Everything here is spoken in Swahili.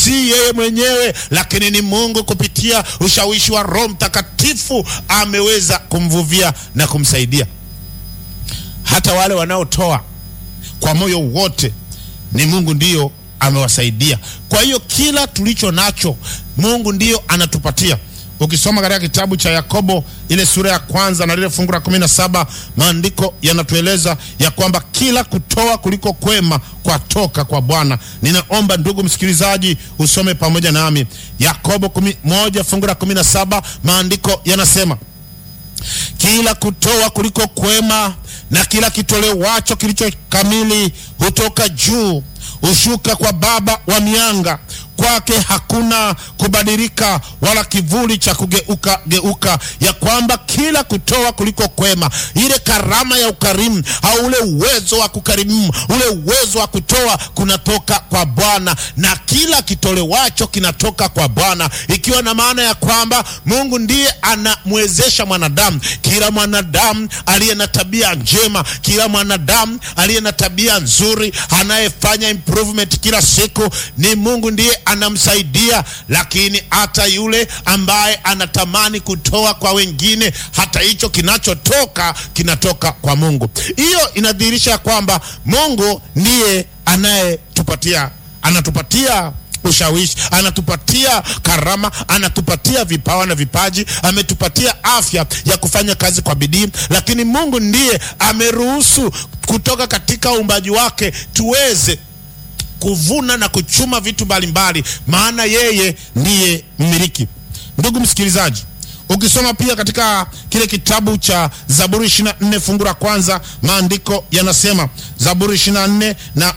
si yeye mwenyewe, lakini ni Mungu kupitia ushawishi wa Roho Mtakatifu ameweza kumvuvia na kumsaidia. Hata wale wanaotoa kwa moyo wote ni Mungu ndiyo amewasaidia. Kwa hiyo kila tulicho nacho Mungu ndiyo anatupatia. Ukisoma katika kitabu cha Yakobo ile sura ya kwanza na lile fungu la kumi na saba maandiko yanatueleza ya kwamba kila kutoa kuliko kwema kwatoka kwa Bwana. Ninaomba ndugu msikilizaji usome pamoja nami Yakobo kumi, moja fungu la kumi na saba maandiko yanasema kila kutoa kuliko kwema na kila kitolewacho kilicho kamili hutoka juu, hushuka kwa Baba wa mianga. Kwake hakuna kubadilika wala kivuli cha kugeuka geuka, ya kwamba kila kutoa kuliko kwema, ile karama ya ukarimu au ule uwezo wa kukarimu, ule uwezo wa kutoa kunatoka kwa Bwana, na kila kitolewacho kinatoka kwa Bwana, ikiwa na maana ya kwamba Mungu ndiye anamwezesha mwanadamu. Kila mwanadamu aliye na tabia njema, kila mwanadamu aliye na tabia nzuri, anayefanya improvement kila siku, ni Mungu ndiye anamsaidia. Lakini hata yule ambaye anatamani kutoa kwa wengine, hata hicho kinachotoka kinatoka kwa Mungu. Hiyo inadhihirisha kwamba Mungu ndiye anayetupatia anatupatia ushawishi, anatupatia karama, anatupatia vipawa na vipaji, ametupatia afya ya kufanya kazi kwa bidii. Lakini Mungu ndiye ameruhusu kutoka katika uumbaji wake tuweze kuvuna na kuchuma vitu mbalimbali, maana yeye ndiye mmiliki. Ndugu msikilizaji, ukisoma pia katika kile kitabu cha Zaburi 24 fungu la kwanza, maandiko yanasema Zaburi 24 na